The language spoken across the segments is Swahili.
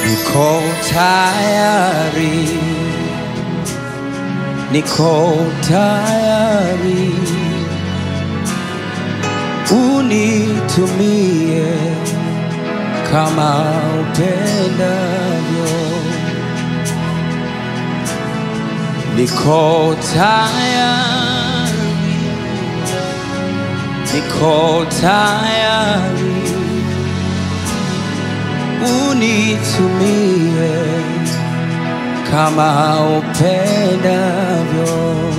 Niko tayari, niko tayari, unitumie kama upendavyo. Niko tayari, niko tayari, unitumie kama upendavyo.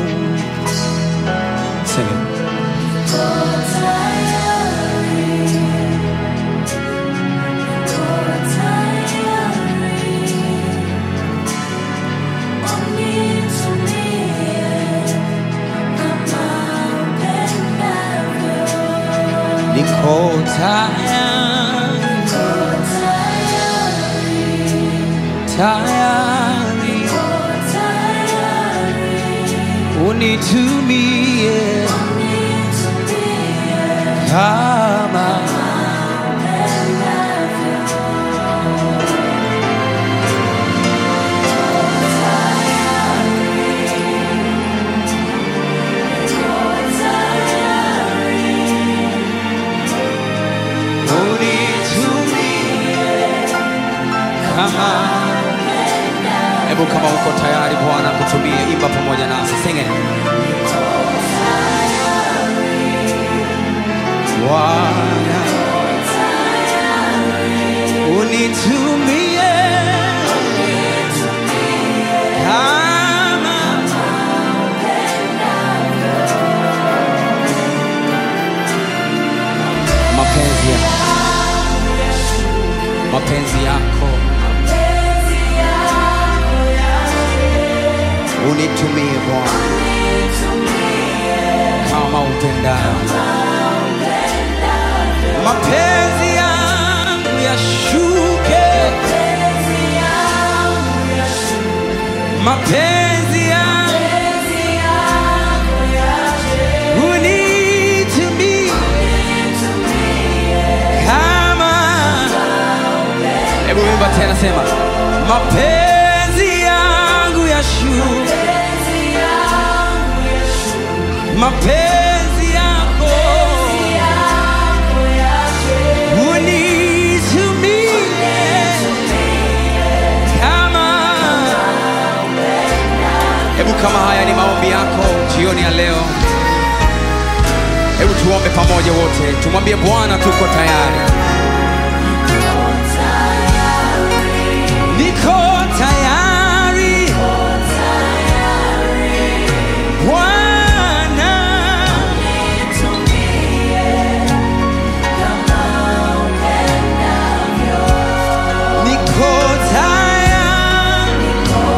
Sing it. Niko tayari, tayari, unitumie kama unitumie kama. Hebu kama uko tayari Bwana kutumie, imba pamoja nasi, sing it. Bwana unitumie kama mapenzi yako, mapenzi yako unitumie Bwana kama upendavyo. Mapenzi yangu yashuke, mapenzi yangu unitumie kama. Hebu imba tena, sema mapenzi yangu yashuke, mapenzi yako unitumie kama. Hebu kama haya ni maombi yako jioni ya leo, hebu tuombe pamoja wote, tumwambie Bwana tuko tayari, niko tayari Bwana, niko tayari,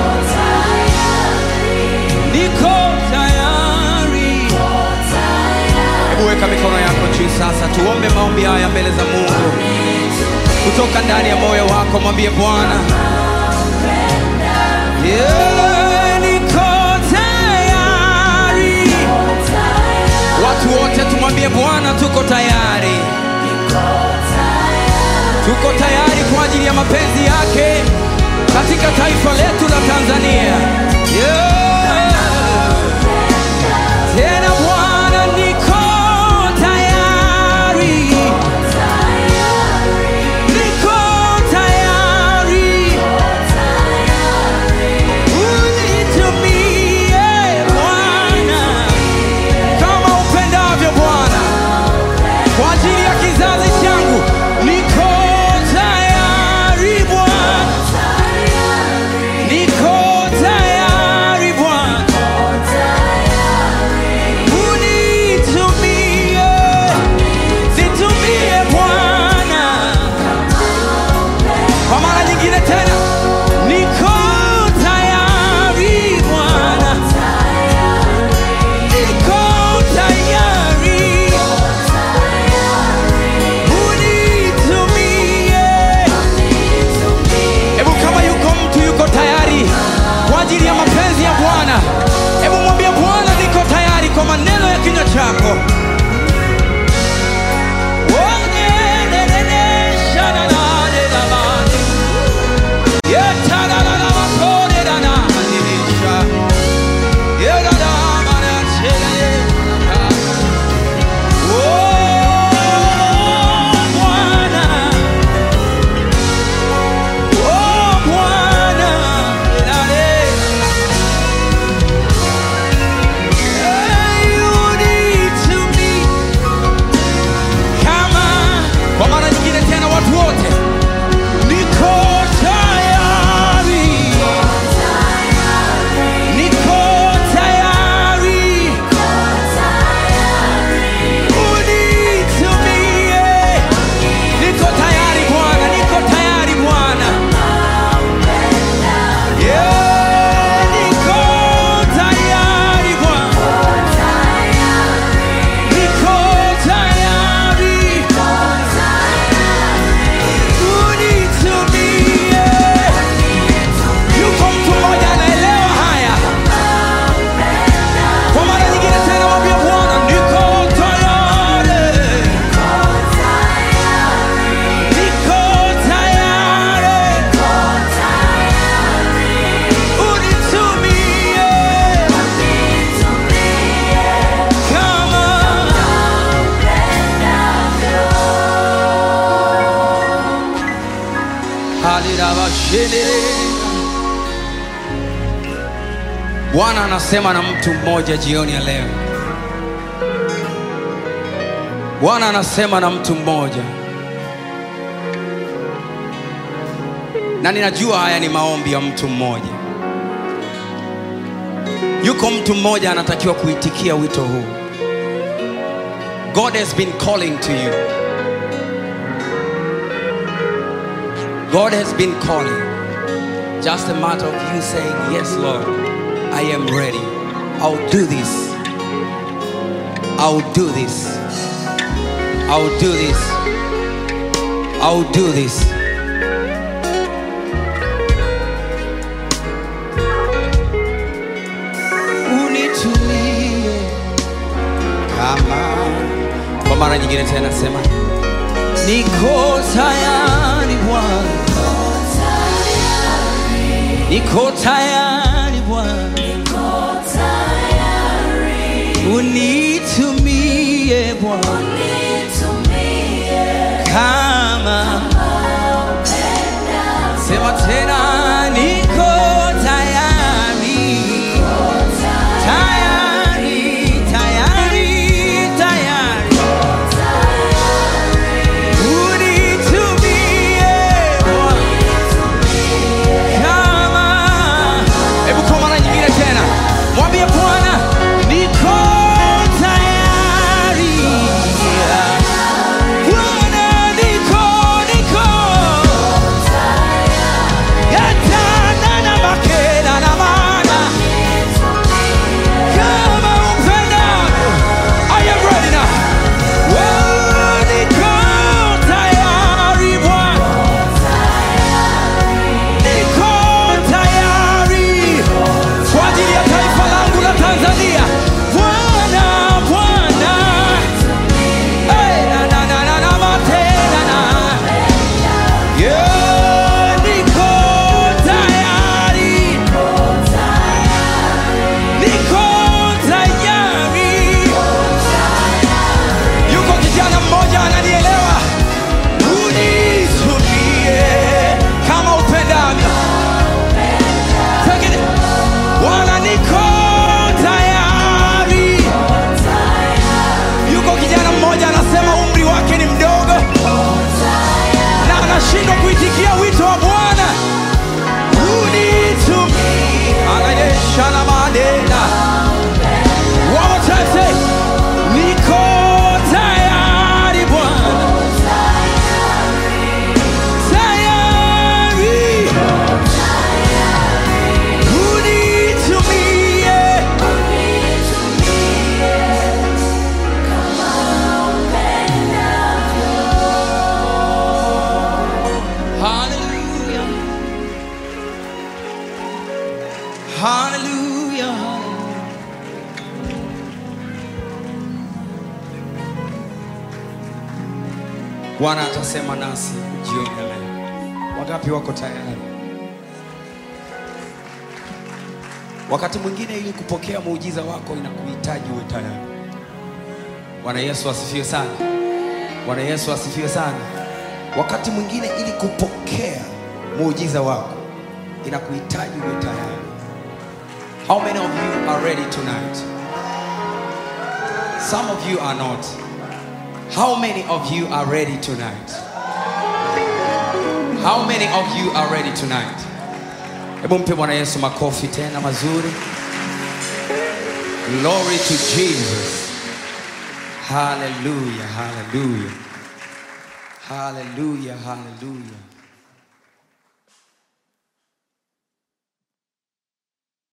niko tayari. Hebu weka mikono yako juu sasa, tuombe maombi haya mbele za Mungu kutoka ndani ya moyo wako, mwambie Bwana, yeah, niko tayari. Watu wote tumwambie Bwana, tuko tayari, tuko tayari kwa ajili ya mapenzi yake katika taifa letu la Tanzania. Yeah. Tena Bwana, niko tayari, niko tayari, unitumie Bwana kama upendavyo Bwana, kwa ajili ya kizazi changu, niko tayari Bwana, niko tayari Bwana. Alirabashene. Bwana anasema na mtu mmoja jioni ya leo. Bwana anasema na mtu mmoja, na ninajua haya ni maombi ya mtu mmoja. Yuko mtu mmoja anatakiwa kuitikia wito huu. God has been calling to you. God has been calling. Just a matter of you saying, Yes, Lord, I am ready. I'll do this. I'll do this. I'll do this. I'll do this. Unitumie kama kwa mara nyingine tena sema niko tayari Bwana, niko tayari Bwana, unitumie Bwana kama sema tena niko tayari tayari tayari tayari unitumie Bwana kama hebu kwa mara nyingine tena mwambie Bwana niko tayari Bwana niko niko yatana na makena na mana kama upendavyo I am ready now Wewe niko tayari Bwana niko tayari kwa ajili ya taifa langu la Tanzania. Bwana, Bwana, Eh, na, na, na, na, na, matena na. Yeah, niko tayari. Niko tayari. Yuko kijana mmoja ananielewa. Unitumie kama upendavyo. Take it. Bwana niko tayari. Yuko kijana mmoja anasema umri wake ni mdogo na anashindwa kuitikia wito wa Bwana. Unitumie. Anayesha na madena. One more time, say, niko tayari Bwana. Tayari. Unitumie. Hallelujah. Hallelujah. Bwana atasema nasi jioni ya leo. Wangapi wako tayari? Wakati mwingine ili kupokea muujiza wako inakuhitaji uwe tayari. Bwana Yesu asifiwe sana. Bwana Yesu asifiwe sana. Wakati mwingine ili kupokea muujiza wako inakuhitaji uwe tayari. How many of you are ready tonight? Some of you are not. How many of you are ready tonight? How many of you are ready tonight? Hebu mpe Bwana Yesu makofi tena mazuri. Glory to Jesus. Hallelujah, hallelujah. Hallelujah, hallelujah.